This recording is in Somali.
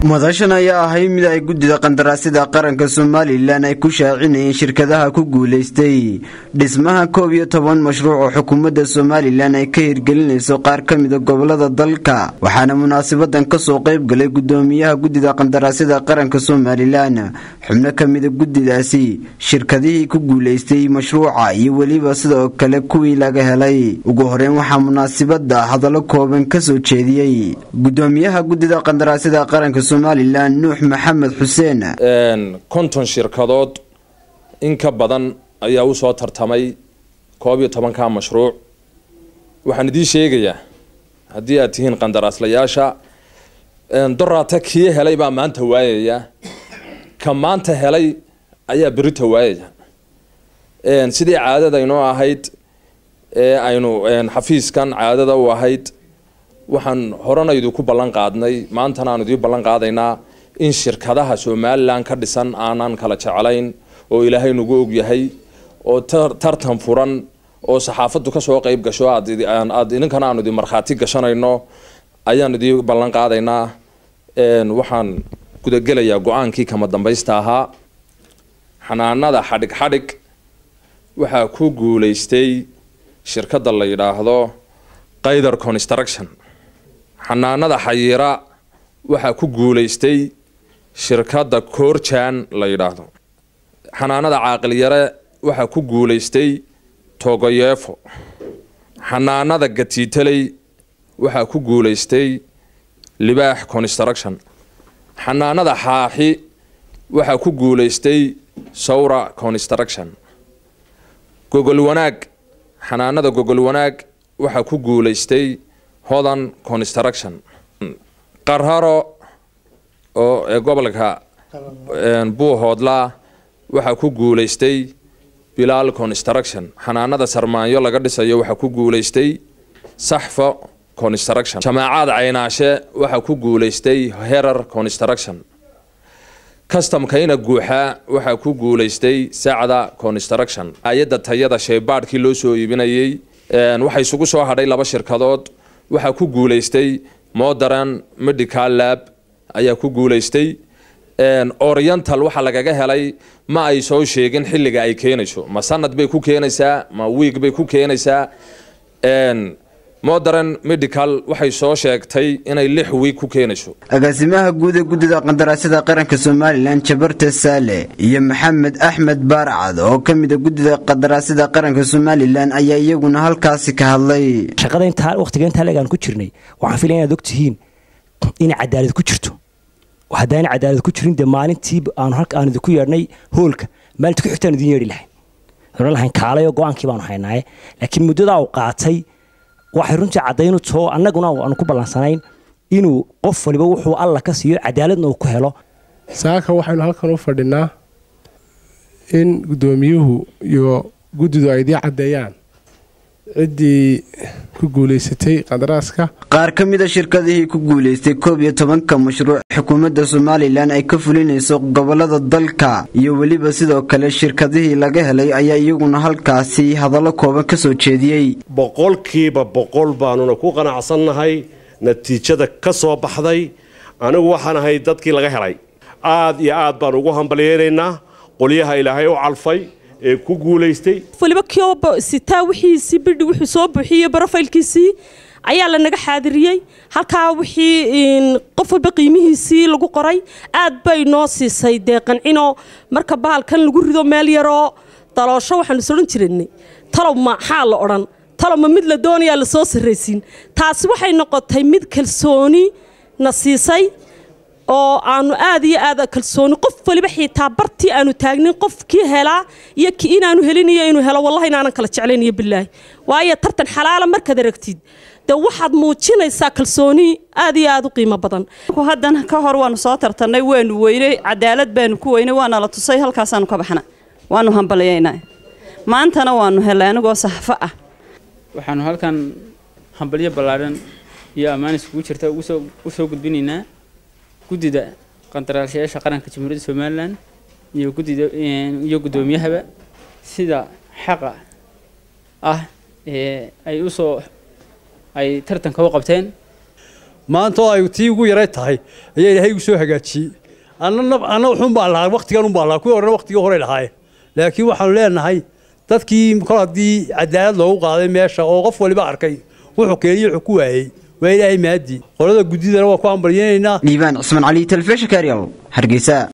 madashan ayaa ahay mid ay guddida qandaraasyada qaranka somalilan ay ku shaacinayeen shirkadaha ku guulaystay dhismaha koob iyo toban mashruuc oo xukuumadda somalilan ay ka hirgelinayso qaar ka mida gobolada dalka waxaana munaasabadan kasoo qayb galay gudoomiyaha guddida qandaraasyada qaranka somalilan xubno ka mida guddidaasi shirkadihii ku guulaystay mashruuca iyo weliba sidoo kale kuwii laga helay ugu horeyn waxaa munaasabada hadallo kooban kasoo jeediyey gudoomiyaha guddida qandaraasyada qaranka somalilan nuux maxamed xuseen konton shirkadood in ka badan ayaa usoo tartamay koob iyo tobanka mashruuc waxaan idiin sheegayaa haddii aad tihiin qandaraaslayaasha doraata kii helay baa maanta waayaya ka maanta helay ayaa berita waayaya sidii caadada inoo ahayd ee aynu xafiiskan caadada u ahayd waxaan horena idinku ballan qaadnay maantana aan idiin ballan qaadaynaa in shirkadaha somalilan ka dhisan aanan kala jeclayn oo ilaahay nagu ogyahay oo tartan furan oo saxaafaddu kasoo qeyb gasho aad idinkana aanu idin markhaati gashanayno ayaan idiin ballan qaadaynaa waxaan gudagelayaa go-aankii kama dambaysta ahaa xanaanada xadhig xadhig waxaa ku guulaystay shirkadda la yidhaahdo qaydar construction xanaanada xayiira waxaa ku guulaystay shirkadda koorjan la yidhaahdo xanaanada caaqilyare waxaa ku guulaystay togoyeefo xanaanada gatiitaley waxaa ku guulaystay libaax construction xanaanada xaaxi waxaa ku guulaystay sawra construction gogol wanaag xanaanada gogol wanaag waxaa ku guulaystay hodan construction qarharo oo ee gobolka buuhoodla waxaa ku guulaystay bilaal construction xanaanada sarmaanyo laga dhisayo waxaa ku guulaystay saxfo construction jamaacaad caynaashe waxaa ku guulaystay herar construction customkayna guuxaa waxaa ku guulaystay sacda construction ayadda tayada sheebaadhkii loo soo iibinayay waxaa isugu soo hadhay laba shirkadood waxaa ku guulaystay modern medical lab ayaa ku guulaystay oriental waxaa lagaga helay ma ay soo sheegin xilliga ay keenayso ma sanad bay ku keenaysaa ma wiig bay ku keenaysaa modern medical waxay soo sheegtay inay lix wiig ku keenayso agaasimaha guud ee guddida qandaraasyada qaranka somalilan jabarte saale iyo maxamed axmed baarcad oo ka mida guddida qandaraasyada qaranka somalilan ayaa iyaguna halkaasi ka hadlay shaqada intaa waqtiga intaa leegaan ku jirnay waxaan filaya inaad og tihiin inay cadaalad ku jirto haddaana cadaalad ku jirin dee maalintii aanu halka aan idinku yeedhnay hoolka maalinta ku xigtaan idin yeedhi lahayn oran lahayn kaalayo go-aankii baanu haynaaye laakiin muddadaa uu qaatay waxay runtii caddaynu too annaguna aanu ku ballansanayn inuu qof waliba wuxuu alla ka siiyo cadaaladna uu ku helo saaka waxaynu halkan u fadhinaa in guddoomiyuhu iyo guddidu ay idii caddeeyaan ciddii ku guulaysatay qandaraaska qaar ka mida shirkadihii ku guulaystay koob iyo tobanka mashruuc xukuumadda somalilan ay ka fulinayso gobolada dalka iyo weliba sidoo kale shirkadihii laga helay ayaa iyaguna halkaasi hadallo kooban ka soo jeediyey boqolkiiba boqol baanuna ku qanacsannahay natiijada ka soo baxday anigu waxaan ahay dadkii laga helay aad iyo aad baan ugu hambalyeynaynaa qolyaha ilaahay u calfay ee ku guulaystay waliba kioba sitaa wixiisii bidhi wuxuu soo buuxiyey brofaylkiisii ayaa lanaga xaadiriyey halkaa wixii qof walba qiimihiisii lagu qoray aad bay noo siisay dee qancino marka bahalkan lagu rido meel yaroo daloosho waxaanu is odhan jirannay talow maxaa la odhan talow ma mid la doonayaa lasoo sarraysiin taasi waxay noqotay mid kalsooni na siisay oo aanu aad iyo aad kalsooni qof waliba xitaa bartii aanu taagnin qofkii helaa iyo ki inaanu helin iyo inuu helo wallahi inaanan kala jeclayn iyo bilaahi waayo tartan xalaala markaad aragtid dee waxaad muujinaysaa kalsooni aad iyo aad u qiimo badan haddan ka hor waanu soo tartannay waanu weynay cadaalad baanu ku weynay waana la tusay halkaasaanu ka baxna waanu hambalyaynaa maantana waanu helay anigoo saxfo ah waxaanu halkan hambalyo ballaadhan iyo ammaan iskugu jirta u soo gudbinaynaa guddida qandaraaslayaasha qaranka jamhuuriyadda somalilan iyo guddida iyo guddoomiyahaba sida xaqa ah ee ay usoo ay tartanka u qabteen maanta oo ay tii ugu yaray tahay ayaa ilaahay igu soo hagaajiyey anna anna wuxuun baan lahaa waqtigan un baan lahaa kuwii horena waqtigii horey lahaayeen laakiin waxaanu leenahay dadkii kol haddii cadaalad loogu qaaday meesha oo qof waliba arkay wuxuu keeniyey wuxuu ku waayey waa ilaahay maadii qolada guddidana waa ku hambalyeynaynaa liibaan cismaan cali telefishinka ariel hargeysa